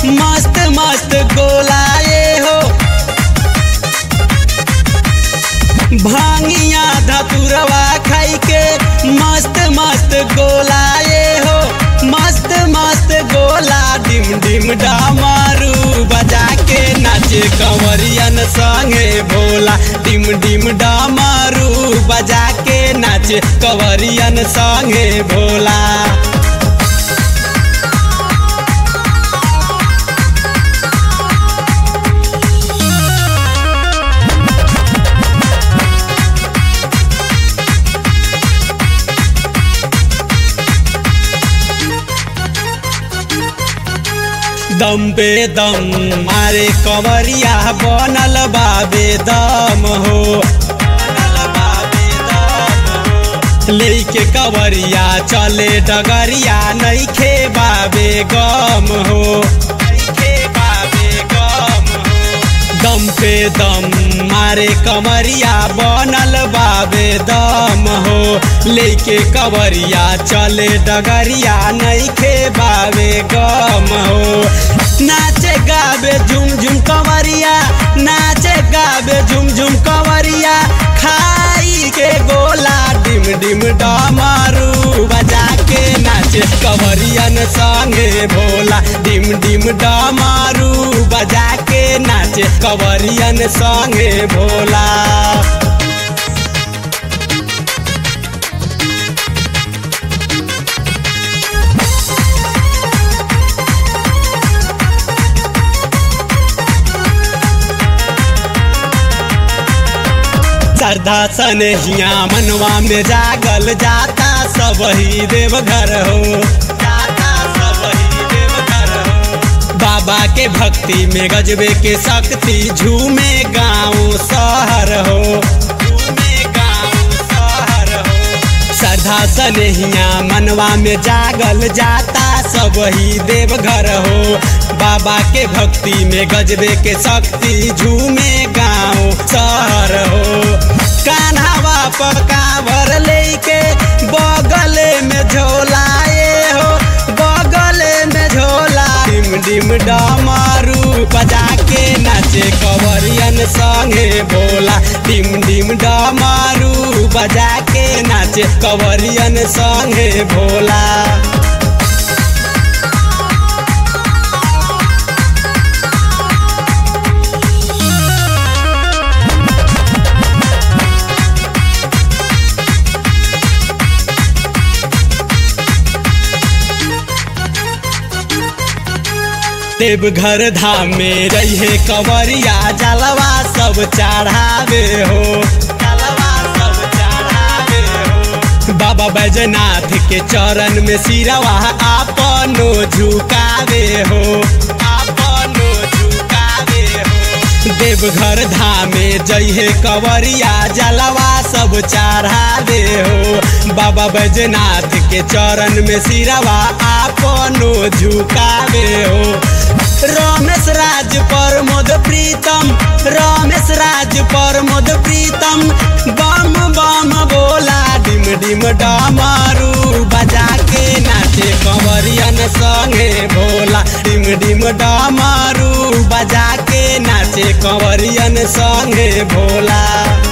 मस्त मस्त गोलाए हो भांगिया धतुरवा खाई के मस्त मस्त गोलाए हो मस्त मस्त गोला डिम डिम डामारू बजा के नाचे कंवरियन संगे भोला डिम डिम डामारू बजा के नाचे कंवरियन संगे भोला दम बे दम मारे कंवरिया बनल बाबे दम हो बनल बाबे दम हो। लेके कंवरिया चले डगरिया नइखे बाबे गम हो नइखे बाबे गम हो दम पे दम मारे कमरिया बनल बाबे दम हो लेके कवरिया चले डगरिया नइखे बाबे गम हो नाचे गाबे झुम झुम कवरिया नाचे गाबे झुम झुम कवरिया खाई के गोला डिम डिम डमारू बजा के नाचे कवरियन संगे भोला डिम डिम डमारू बजा के नाचे कवरियन संगे भोला श्रद्धा सनहिया मनवा में जागल जाता सब ही देवघर हो जाता सब ही देवघर हो बाबा के भक्ति में गजबे के शक्ति झूमे गाँव शहर हो झूमे गाँव शहर हो श्रद्धा सनहिया मनवा में जागल जाता सब ही देवघर हो बाबा के भक्ति में गजबे के शक्ति झूमे गाँव शहर हो कान्हावा पकावर लेके बगले में झोलाए हो बगले में झोला डिम डिम डमारू बजा के नाचे कवरियन संगे भोला डिम डिम डमारू बजा के नाचे कवरियन संगे भोला देवघर धाम में रहे कंवरिया जलवा सब चढ़ावे हो जलवा सब चढ़ावे हो बाबा बैजनाथ के चरण में सिरवा आपनो झुकावे हो आपनो झुकावे हो देवघर धाम में जइहे कंवरिया जलवा सब चढ़ावे हो बाबा बैजनाथ के चरण में सिरवा आपनो झुकावे हो रमेश राज प्रमोद प्रीतम रमेश राज प्रमोद प्रीतम बम बम बोला डिम डिम डमारू बजा के नाचे कंवरियन संगे भोला डिम डिम डमारू बजा के नाचे कंवरियन संगे भोला